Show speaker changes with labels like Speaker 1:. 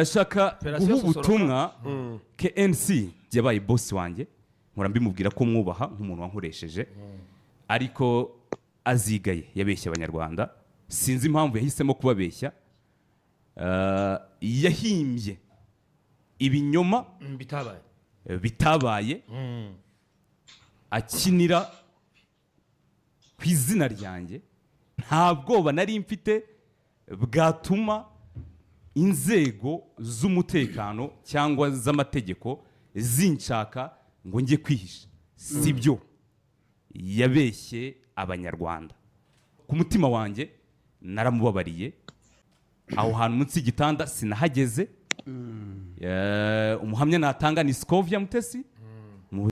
Speaker 1: ndashaka
Speaker 2: Operation
Speaker 1: guha
Speaker 2: Sosoroka.
Speaker 1: ubutumwa KNC yabaye bosi wanjye nkora mbimubwira ko mwubaha nk'umuntu wankoresheje ariko azigaye yabeshya abanyarwanda sinzi impamvu yahisemo kubabeshya Ah, yahimbye ibinyoma
Speaker 2: Mm, bitabaye
Speaker 1: bitabaye akinira ku izina ryanjye nta bwoba nari mfite bwatuma inzego z'umutekano cyangwa z'amategeko zinshaka ngo njye kwihisha si byo yabeshye abanyarwanda ku mutima wanjye naramubabariye aho hantu munsi y'igitanda sinahageze Eh, umuhamya natanga ni sikovya mutesi